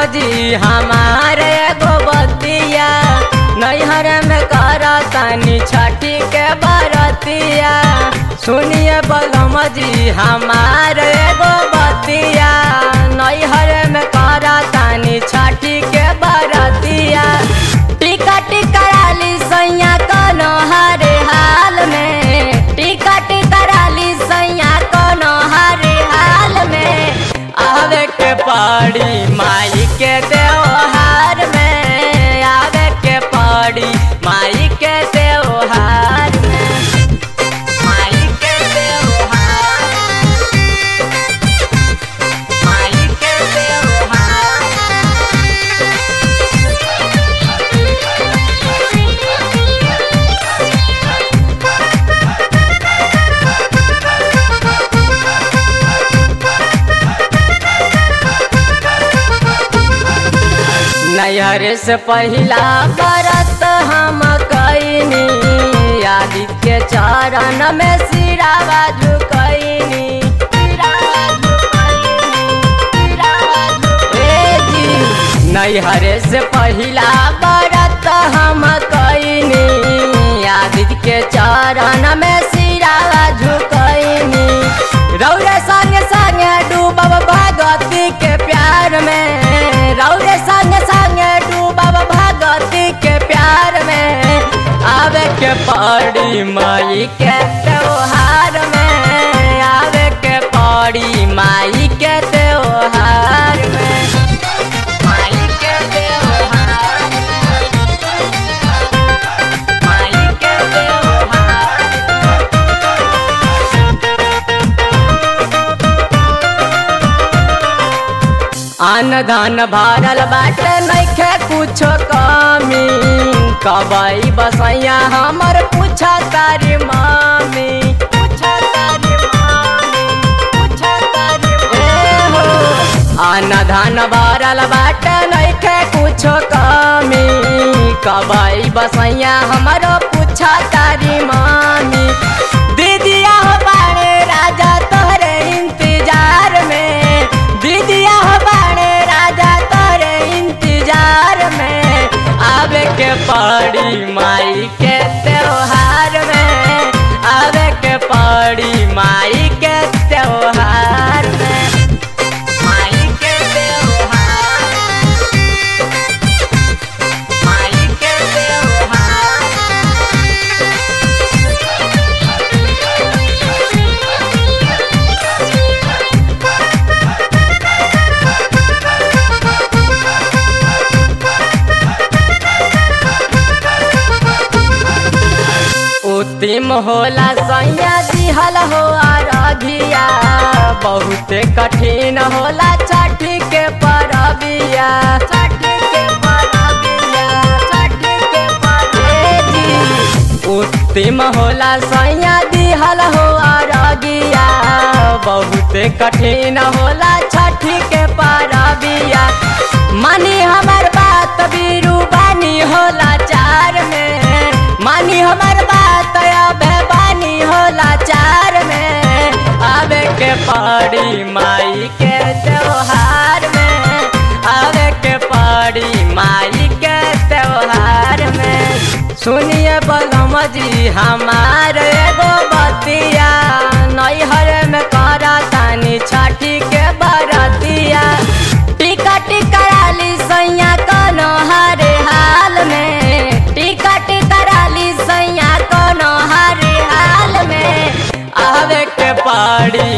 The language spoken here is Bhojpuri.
जी हमारे एगो बतिया नैहर में करतानी छठी के बरतिया सुनिए बलम जी हमारे एगो बतिया नैहर में करतानी छठी के बरतिया टिकट कराली सैया कनो हरे हाल में टिकट कराली सैया कनो हरे हाल में आवे के पड़ी माई के त्योहार में आवे के पड़ी माई के त्योहार में माई के त्योहार माई के त्योहार नैहर से पहिला बरत हम कैनी आदित्य चरण में सिरावा झुकैनी सिरावा झुकैनी, सिरावा झुकैनी। ए जी, नैहर से पहिला बरत हम कैनी आदित्य के चरण में सिरावा झुकैनी रौरे संग संग डूबब भगवती के प्यार में रौरे संग संग डूबब भगवती के प्यार में आवे के पड़ी माई के त्योहार में आवे के पड़ी माई के त्योहार में माई के त्योहार माई के त्योहार अन्न धन भरल बाटे नइखे कुछो कमी कबई बसैया हमर पूछा तारी मामी पूछा तारी मामी पूछा तारी ए हो अन्न धन भरल बाटे नइखे कुछो कमी कबई बसैया हमर पूछा तारी मामी दीदिया हो बाड़े राजा तोहरे इंतजार में दीदिया हो बाड़े राजा तोहरे इंतजार में आवे के पड़ी माई के त्योहार में आवे के पड़ी माई के त्योहार में माई के त्योहार माई के त्योहार उत्तिम होला सैया दिहल हो अरघिया बहुते कठिन होला छठी के परबिया छठी के परबिया छठी के परबिया उत्तिम होला सैया दिहल हो अरघिया बहुते कठिन होला छठी के परबिया मानी हमर बात बीरू बानी होला चार में मानी हमर बात अबे बानी होला चार में आवे के पड़ी माई के त्योहार में आवे के पड़ी माई के त्योहार में सुनिए बलम जी हमार एगो बतिया नैहर में करा तानी छठी के बरतिया टिकट कराली सैया कनो हरे हाल में टिकट कराली सैया कनो हरे हाल में आवे के पड़ी